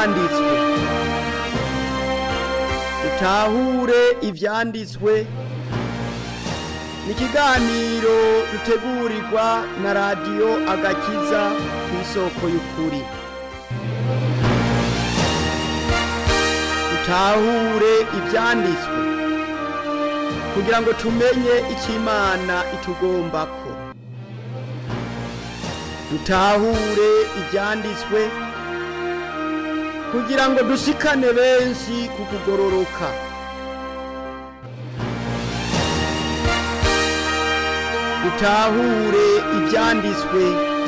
ivyanditswe dutahure ivyanditswe ni ikiganiro dutegurirwa na radiyo agakiza ku isoko y'ukuri dutahure ivyanditswe kugira ngo tumenye icyo imana itugombako dutahure ivyanditswe kugira ngo dushikane benshi ku kugororoka dutahure ivyanditswe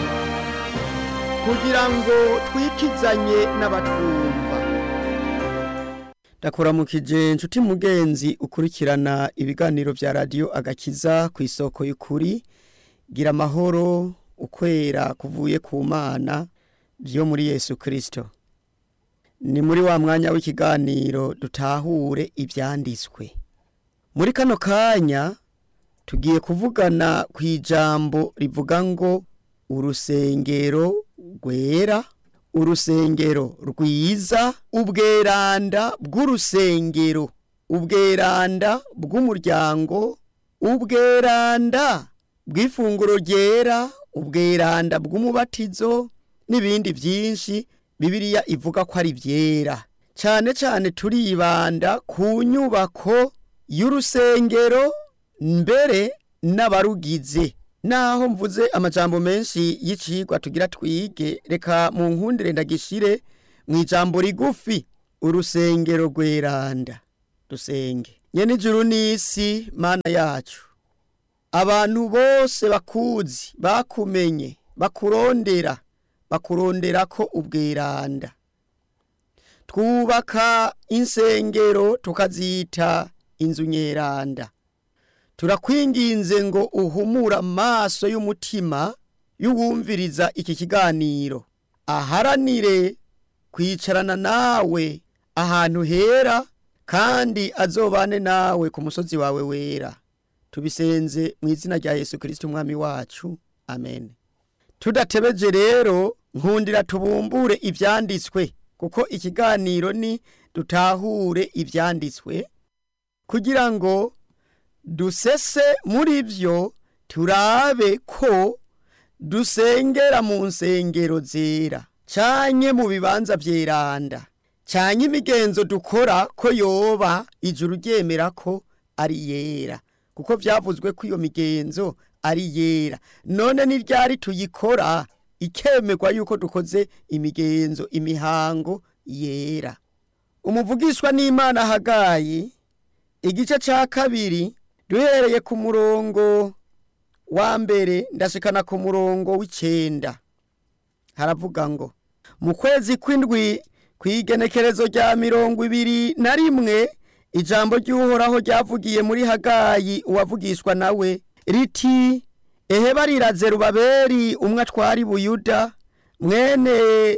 kugira ngo twikizanye n'abatwumva ndakuramukije nshuti mugenzi ukurikirana ibiganiro vya radiyo agakiza ku isoko y'ukuri gira amahoro ukwera kuvuye ku mana vyo muri yesu kristo ni muri wa mwanya w'ikiganiro dutahure ivyanditswe muri kano kanya tugiye kuvugana ku ijambo rivuga ngo urusengero rwera urusengero rwiza ubweranda bw'urusengero ubweranda bw'umuryango ubweranda bw'ifunguro ryera ubweranda bw'umubatizo n'ibindi byinshi bibiliya ivuga ko ari byera cyane cyane turibanda ku nyubako y'urusengero mbere n'abarugize naho mvuze amajambo menshi y'icigwa tugira twige reka mu nkundire ndagishire mu ijambo rigufi urusengero rweranda dusenge nyene ijuru n'isi mana yacu abantu bose bakuzi bakumenye bakurondera bakurondera ko ubweranda twubaka insengero tukazita inzu nyeranda turakwinginze ngo uhumure amaso y'umutima y'uwumviriza iki kiganiro aharanire kwicarana nawe ahantu hera kandi azobane nawe ku musozi wawe wera tubisenze mu izina rya yesu kirisiti umwami wacu amen tudatebeje rero nkundira tubumbure ibyanditswe kuko ikiganiro ni dutahure ibyanditswe kugira ngo dusese muri byo turabe ko dusengera mu nsengero zera canke mu bibanza vyeranda canke imigenzo dukora ko yoba ijuru ryemera ko ari yera kuko vyavuzwe ko iyo migenzo ari yera none ni ryari tuyikora ikemerwa yuko dukoze imigenzo imihango yera umuvugishwa n'imana hagayi igice ca kabiri duhereye ku murongo wa mbere ndashikana ku murongo w'icenda haravuga ngo mu kwezi kw'indwi kw'igenekerezo rya mirongo ibiri na rimwe ijambo ry'uhoraho ryavugiye muri hagayi uwavugishwa nawe riti ehe barira zerubabeli umwe atwari buyuda mwene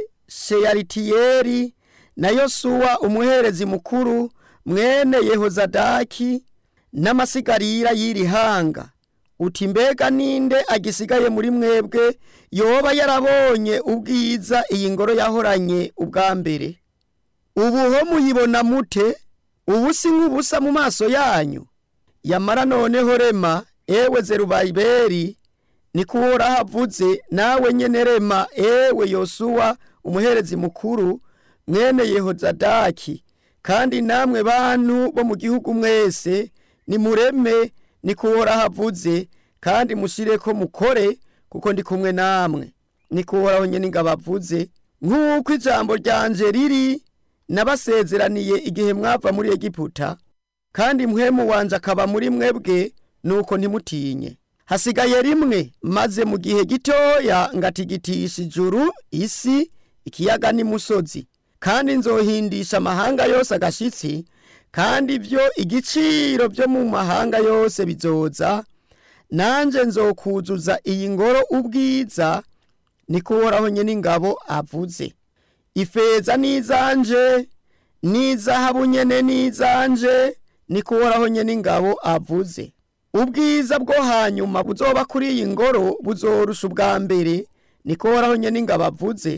sheyaritiyeri na yosuwa umuherezi mukuru mwene yehozadaki n'amasigarira y'iri hanga uti mbega ninde agisigaye muri mwebwe yoba yarabonye ubwiza iyi ngoro yahoranye ubwa mbere ubu ho muyibona mute ubu si nk'ubusa mu maso yanyu yamara noneho rema ewe zerubabeli niko uhoraho avuze nawe nyene rema ewe yosuwa umuherezi mukuru mwene yehozadaki kandi namwe bantu bo mu gihugu mwese nimureme niko uhoraho avuze kandi mushireko mukore kuko ndi kumwe namwe niko uhoraho nyene ingabo avuze nk'uko ijambo ryanje riri nabasezeraniye igihe mwava muri egiputa kandi mpwemu wanje akaba muri mwebwe nuko ntimutinye hasigaye rimwe maze mu gihe gitoya ngatigitisha ijuru isi ikiyaga n'imusozi kandi nzohindisha amahanga yose agashitsi kandi ibyo igiciro byo mu mahanga yose bizoza nanje nzokuzuza iyi ngoro ubwiza niko uhoraho nyene ingabo avuze ifeza n'izanje n'izahabu nyene n'izanje niko uhoraho nyene ingabo avuze ubwiza bwo hanyuma buzoba kuri iyi ngoro buzorusha ubwa mbere niko uhoraho nyene ingabo avuze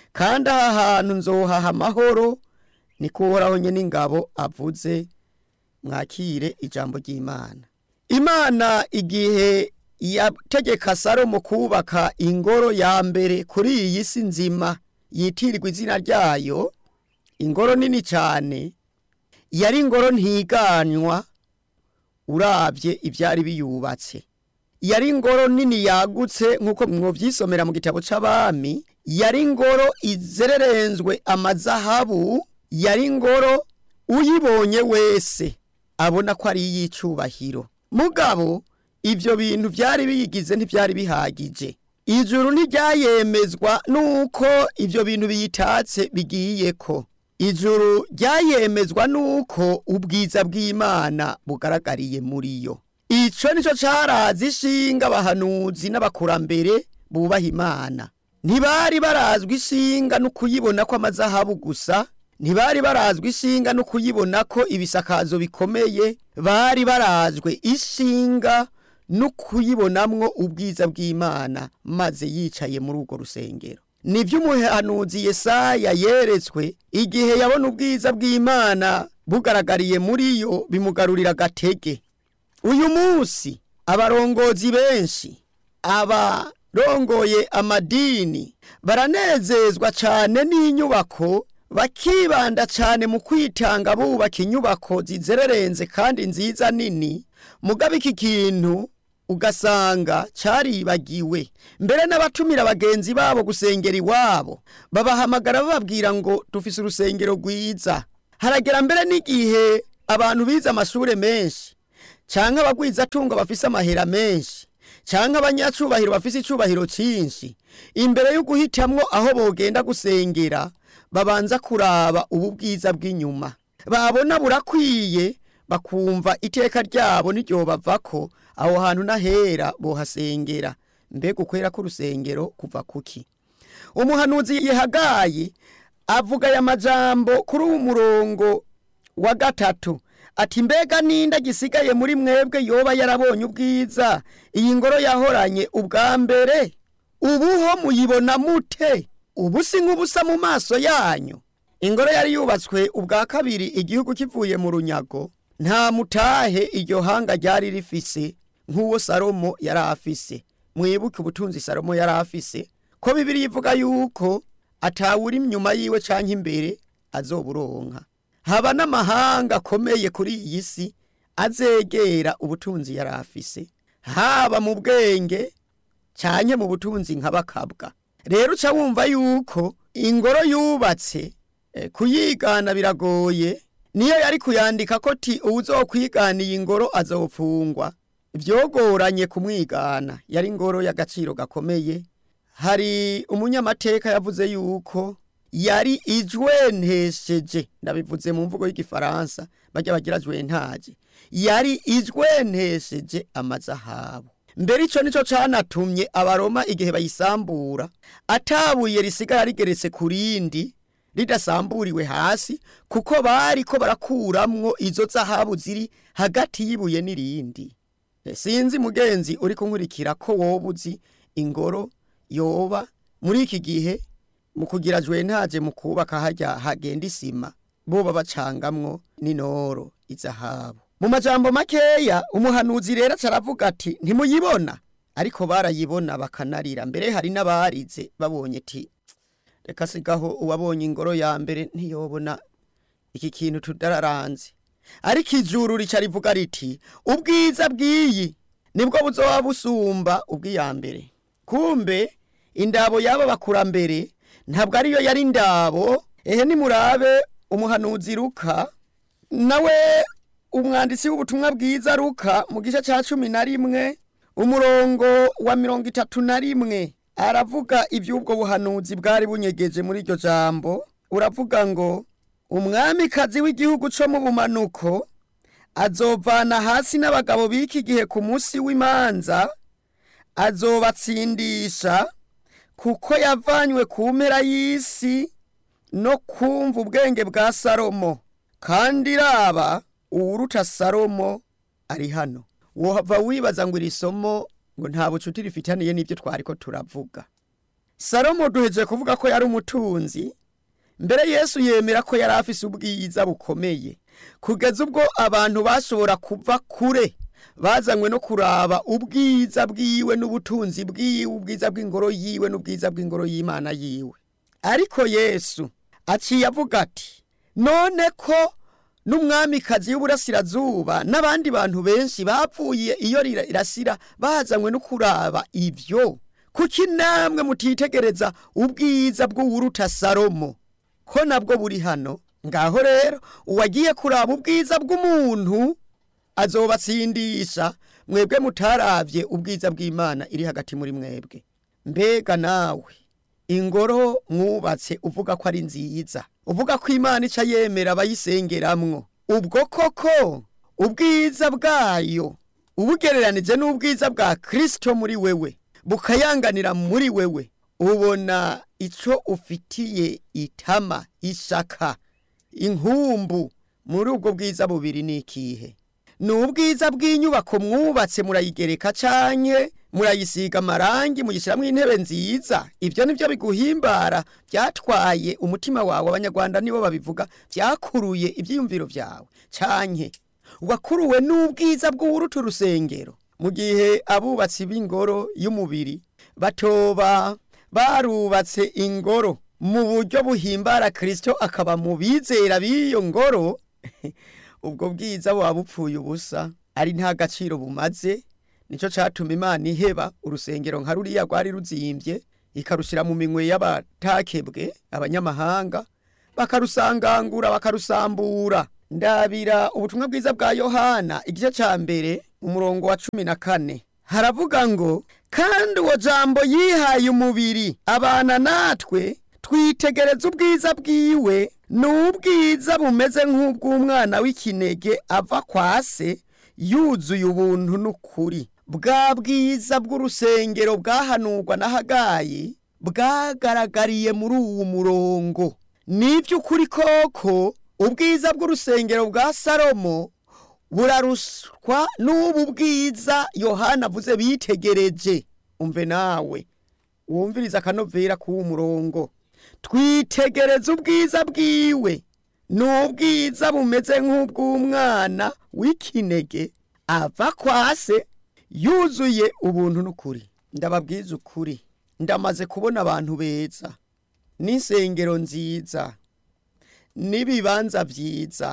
kandi aha hantu nzohaha amahoro niko uhoraho nyine ingabo avuze mwakire ijambo ry'imana imana igihe yategeka salomo kubaka ingoro ya mbere kuri iyi si nzima yitirirwa izina ryayo ingoro nini cyane yari ingoro ntiganywa urabye ibyari biyubatse yari ingoro nini yagutse nk'uko mwobyisomera mu gitabo cy'abami yari ingoro izererenzwe amazahabu yari ingoro uyibonye wese abona ko ari iy'icyubahiro mugabo ibyo bintu byari biyigize ntibyari bihagije ijuru ntiryayemezwa nuko ibyo bintu biyitatse bigiye ko ijuru ryayemezwa nuko ubwiza bw'imana bugaragariye muri yo icyo nicyo cyarazi ishinga abahanuzi n'abakurambere bubaha imana ntibari barazwi ishinga no kuyibona ko amazahabu gusa ntibari barazwi ishinga no kuyibona ko ibisakazo bikomeye bari barazwe ishinga no kuyibonamwo ubwiza bw'imana maze yicaye muri urwo rusengero nibyo umuhanuzi Yesaya yeretswe igihe yabona ubwiza bw'imana bugaragariye muri yo bimugarurira agatege uyu munsi abarongozi benshi abarongoye amadini baranezezwa cyane n'inyubako bakibanda cyane mu kwitanga bubaka inyubako zizererenze kandi nziza nini mugabo iki kintu ugasanga cyaribagiwe mbere n'abatumira bagenzi babo gusengera iwabo babahamagara bababwira ngo dufise urusengero rwiza haragera mbere n'igihe abantu bize amashuri menshi cyangwa abagwizatungo bafise amahera menshi cyangwa abanyacubahiro bafise icubahiro cyinshi imbere yo guhitamwo aho bogenda gusengera babanza kuraba ubu bwiza bw'inyuma babona burakwiye bakumva iteka ryabo n'iryo bavako aho hantu n'ahera bohasengera mbega ukwera k'urusengero kuva kuki umuhanuzi yihagaye avuga aya majambo kuri uwo murongo wa gatatu ati mbega ninda gisigaye muri mwebwe yoba yarabonye ubwiza iyi ngoro yahoranye ubwa mbere ubuho muyibona mute ubu si nk'ubusa mu maso yanyu ingoro yari yubatswe ubwa kabiri igihugu kivuye mu runyago nta mutahe iryo hanga ryari rifise nk'uwo salomo yari afise mwibuke ubutunzi salomo yari afise ko bibiri ivuga yuko atawuri inyuma yiwe canke imbere azoburonka haba n'amahanga akomeye kuri iyi si azegera ubutunzi yari afise haba mu bwenge canke mu butunzi nk'abakabwa rero uca wumva yuko ingoro yubatse eh, kuyigana biragoye niyo yari kuyandika ko ti uwuzokwigana iyi ngoro azofungwa vyogoranye kumwigana yari ingoro y'agaciro gakomeye hari umunyamateka yavuze yuko yari ijwentesheje ndabivuze mu mvugo y'igifaransa bajya bagira jwentaje yari ijwentesheje amazahabu mbere ico nico canatumye abaroma igihe bayisambura atabuye risigara rigeretse ku rindi ridasamburiwe hasi kuko bari ko barakuramwo izo zahabu ziri hagati y'ibuye n'irindi sinzi mugenzi uri kunkurikira ko woba uzi ingoro yoba muri iki gihe mu kugira jwentaje mu kubaka hajya hagenda isima boba bacangamwo n'inoro izahabu mu majambo makeya umuhanuzi rero caravuga ati ntimuyibona ariko barayibona bakanarira mbere hari n'abarize babonye ti reka sigaho uwabonye ingoro ya mbere ntiyobona iki kintu tudararanze ariko ijuru rica rivuga riti ubwiza bw'iyi nibwo buzoba busumba ubw'iya mbere kumbe indabo y'aba bakurambere ntabwo ariyo yari indabo ehe nimurabe umuhanuzi ruka nawe umwanditsi w'ubutumwa bwiza ruka mu gice cya cumi na rimwe umurongo wa mirongo itatu na rimwe aravuga iby'ubwo buhanuzi bwari bunyegeje muri iryo jambo uravuga ngo umwamikazi w'igihugu cyo mu bumanuko azovana hasi n'abagabo b'iki gihe ku munsi w'imanza azobatsindisha kuko yavanywe ku mpera y'isi no kumva ubwenge bwa salomo kandi iraba uwuruta salomo ari hano wohava wibaza ngo iri somo ngo nta bucuti rifitaniye n'ibyo twari ko turavuga salomo duheje kuvuga ko yari umutunzi mbere yesu yemera ko yari afise ubwiza bukomeye kugeza ubwo abantu bashobora kuva kure bazanywe no kuraba ubwiza bwiwe n'ubutunzi bwiwe ubwiza bw'ingoro yiwe n'ubwiza bw'ingoro y'imana yiwe ariko yesu aciye avuga ati none ko n'umwamikazi w'uburasirazuba n'abandi bantu benshi bapfuye iyo irasira bazanywe no kuraba ibyo kuki namwe mutitegereza ubwiza bw'uwuruta salomo ko nabwo buri hano ngaho rero uwagiye kuraba ubwiza bw'umuntu azobatsindisha mwebwe mutarabye ubwiza bw'imana iri hagati muri mwebwe mbega nawe ingoro mwubatse uvuga ko ari nziza uvuga ko imana ica yemera abayisengeramwo ubwo koko ubwiza bwayo ubugereranije n'ubwiza bwa kirisito muri wewe bukayanganira muri wewe ubona icyo ufitiye itama ishaka inkumbu muri ubwo bwiza bubiri ni ikihe ni ubwiza bw'inyubako mwubatse murayigereka canke murayisiga amarangi muyishyiramo intebe nziza ibyo nibyo biguhimbara byatwaye umutima wawe abanyarwanda nibo babivuga byakuruye ibyiyumviro byawe canke wakuruwe n'ubwiza bw'uwuruta urusengero mu gihe abubatsi b'ingoro y'umubiri batoba barubatse ingoro mu buryo buhimbara kirisito akaba mu bizera b'iyo ngoro ubwo bwiza buba bupfuye ubusa ari nta gaciro bumaze nicyo cyatuma imana iheba urusengero nka ruriya rwari ruzimbye ikarushyira mu minwe y'abatakebwe abanyamahanga bakarusangangura bakarusambura ndabira ubutumwa bwiza bwa yohana igice cya mbere umurongo wa cumi na kane haravuga ngo kandi uwo jambo yihaye umubiri abana natwe twitegereza ubwiza bwiwe ni ubwiza bumeze nk'ubw'umwana w'ikinege ava kwa se yuzuye ubuntu n'ukuri bwa bwiza bw'urusengero bwahanurwa na hagayi bwagaragariye muri uwo murongo n'iby'ukuri koko ubwiza bw'urusengero bwa salomo buraruswa n'ubu bwiza yohana avuze bitegereje umve nawe wumviriza akanovera k'uwo murongo twitegereza ubwiza bwiwe ni ubwiza bumeze nk'ubw'umwana w'ikinege ava kwa se yuzuye ubuntu n'ukuri ndababwiza ukuri ndamaze kubona abantu beza n'insengero nziza n'ibibanza byiza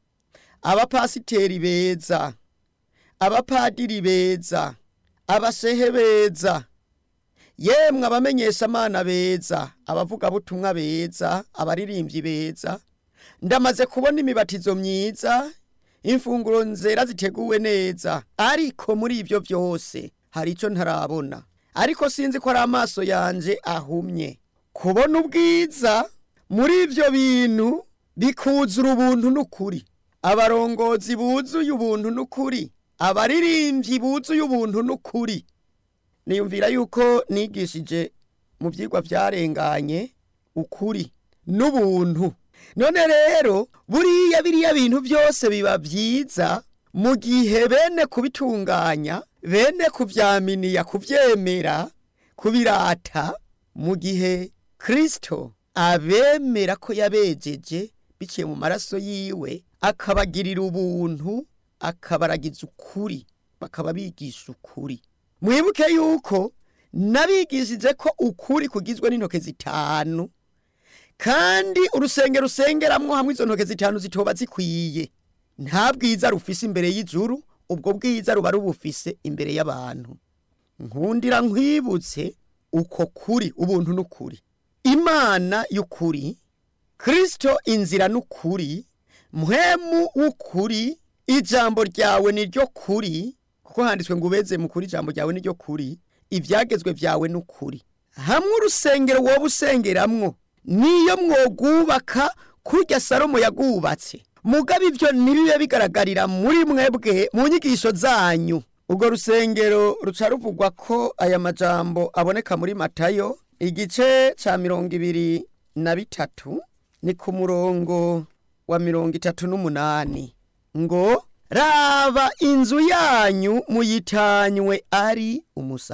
abapasiteri beza abapadiri beza abashehe beza yemwe abamenyesha amana beza abavugabutumwa beza abaririmbyi beza ndamaze kubona imibatizo myiza imfunguro nzera ziteguwe neza ariko muri ibyo byose hari icyo ntarabona ariko sinzi ko ari amaso yanjye ahumye kubona ubwiza muri ibyo bintu bikuzura ubuntu n'ukuri abarongozi buzuye ubuntu n'ukuri abaririmbyi buzuye ubuntu n'ukuri niyumvira yuko nigishije mu byigwa byarenganye ukuri n'ubuntu none rero buriya biriya bintu byose biba byiza mu gihe bene kubitunganya bene kubyaminiya kubyemera kubirata mu gihe kirisito abemera ko yabejeje biciye mu maraso yiwe akabagirira ubuntu akabaragiza ukuri bakaba bigisha ukuri mwibuke yuko nabigishije ko ukuri kugizwe n'intoke zitanu kandi urusengero rusengeramwo hamwe izo ntoke zitanu zitoba zikwiye nta bwiza rufise imbere y'ijuru ubwo bwiza ruba rubufise imbere y'abantu nkundira nkwibutse uko kuri ubuntu n'ukuri imana y'ukuri kirisito inzira n'ukuri muhemu w'ukuri ijambo ryawe ni ryo kuri kuko handitswe ngo ubeze mu kuri ijambo ryawe ni ryo kuri ibyagezwe byawe n'ukuri hamwe urusengero wowe usengeramwo niyo mwogubaka kurya salomo yagubatse mugabe ibyo ntibibe bigaragarira muri mwebwe mu nyigisho zanyu urwo rusengero ruca ruvugwa ko aya majambo aboneka muri matayo igice cya mirongo ibiri na bitatu ni ku murongo wa mirongo itatu n'umunani ngo raba inzu yanyu muyitanywe ari umusaka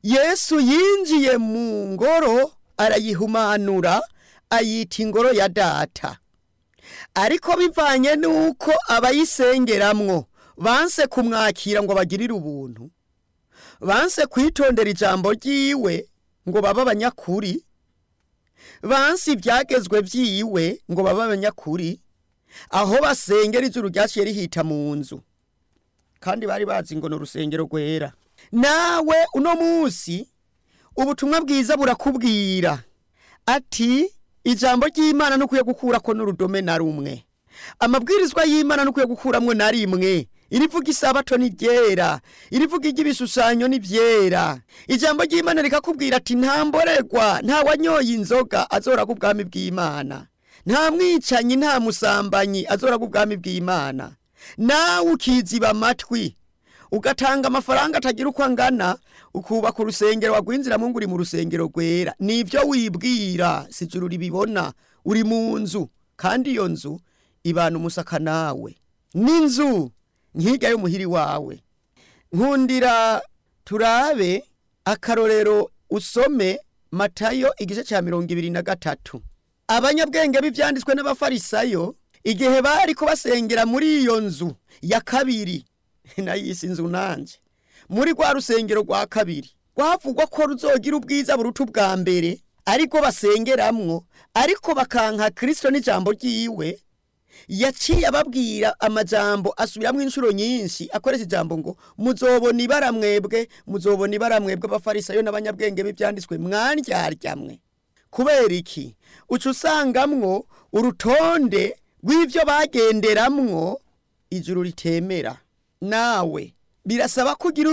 yesu yinjiye mu ngoro arayihumanura ayita ingoro ya data ariko bivanye n'uko abayisengeramwo banse kumwakira ngo bagirire ubuntu banse kwitondera ijambo ry'iwe ngo babe abanyakuri banse ibyagezwe by'iwe ngo babe abanyakuri aho basengera ijuru ryaciye rihita mu nzu kandi bari bazi ngo ni urusengero rwera nawe uno munsi ubutumwa bwiza burakubwira ati ijambo ry'imana ntukwiye gukurako n'urudome na rumwe amabwirizwa y'imana ntukwiye gukuramwo na rimwe irivuga isabato ni ryera irivuga iry'ibishushanyo ni byera ijambo ry'imana rikakubwira ati nta mborerwa nta wanyoye inzoga azoraga ubwami bw'imana nta mwicanyi nta musambanyi azoraga ubwami bw'imana nawe ukiziba amatwi ugatanga amafaranga atagira uko angana ukubaka urusengero wagwinjiramo ngo uri mu rusengero rwera nibyo wibwira si ijuru ribibona uri mu nzu kandi iyo nzu ibana umusaka nawe n'inzu nk'irya y'umuhiri wawe nkundira turabe akarorero usome matayo igice cya mirongo ibiri na gatatu abanyabwenge b'ibyanditswe n'abafarisayo igihe bari kubasengera muri iyo nzu ya kabiri nayisi inzu nanjye muri rwa rusengero rwa kabiri rwavugwa ko ruzogira ubwiza buruta ubwa mbere ariko basengeramwo ariko bakanka kirisito n'ijambo ry'iwe yaciye ababwira amajambo asubiramo inshuro nyinshi akoresha ijambo ngo muzobona ibara mwebwe muzobona ibara mwebwe abafarisayo n'abanyabwenge b'ibyanditswe mwandyarya kubera iki uca usangamwo urutonde rw'ibyo bagenderamwo ijuru ritemera nawe birasaba kugira